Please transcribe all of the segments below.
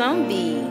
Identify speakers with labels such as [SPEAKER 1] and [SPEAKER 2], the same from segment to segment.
[SPEAKER 1] Zombie.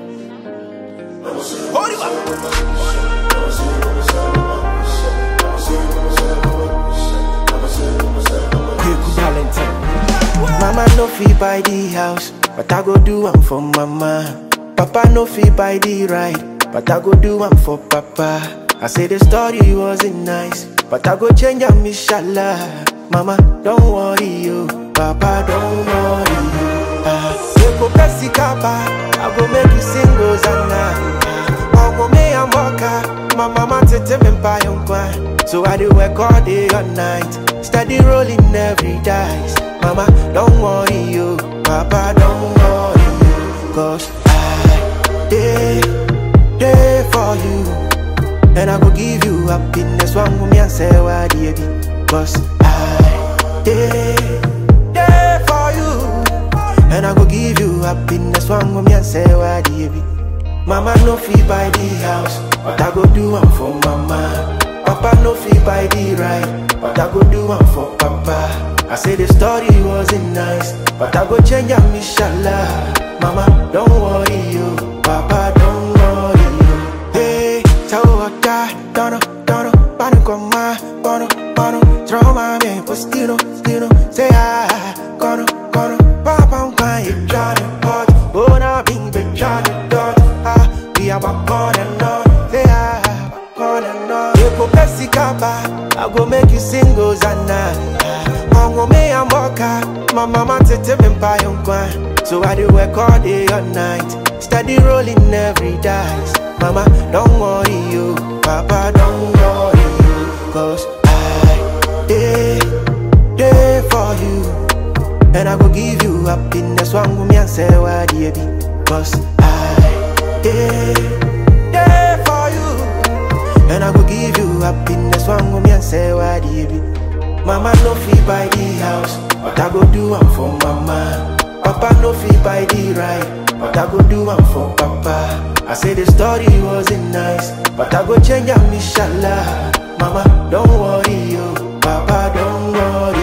[SPEAKER 2] Quick Valentine. Mama no fit buy the house, but I go do am for mama. Papa no fit buy the ride, but I go do am for papa. I say the story wasn't nice, but I go change am inshallah. Mama, don't worry you, Papa, don't worry you. Ah, you go Pepsi Kappa, I go make you sing Rosanna. Omo me and Mocha, my mama tete me buy on So I do work all day all night, steady rolling every dice. Mama, don't worry you, Papa, don't worry you, cause I day day for you. And I go give you happiness One woman and say why baby Cause I day day for you And I go give you happiness One woman and say why baby Mama no fee buy the house But I go do one for mama Papa no fee buy the ride But I go do one for papa I say the story wasn't nice But I go change am inshallah Mama don't worry you Papa don't worry you Hey Tawaka, dono, dono, pano con ma, bono, bono, troma me, postino, stino, say ah, cono, cono, papa un pa e giano, hot, bona bing be giano, dot, ah, we are back on and on, say ah, back on and on. You go Pepsi Kappa, I go make you sing Hosanna. Mongo me and Mocha, my mama tete me buy on kwan. So I do work all day all night, steady rolling every dice. Mama, don't worry you, Papa, don't worry you, cause I day day for you, and I go give you happiness. One woman and say why baby, cause I day day for you. And I go give you happiness One woman and say why baby Mama no fee buy the house But I go do one for mama Papa no fee buy the ride But I go do one for papa I say the story wasn't nice But I go change am inshallah Mama don't worry you Papa don't worry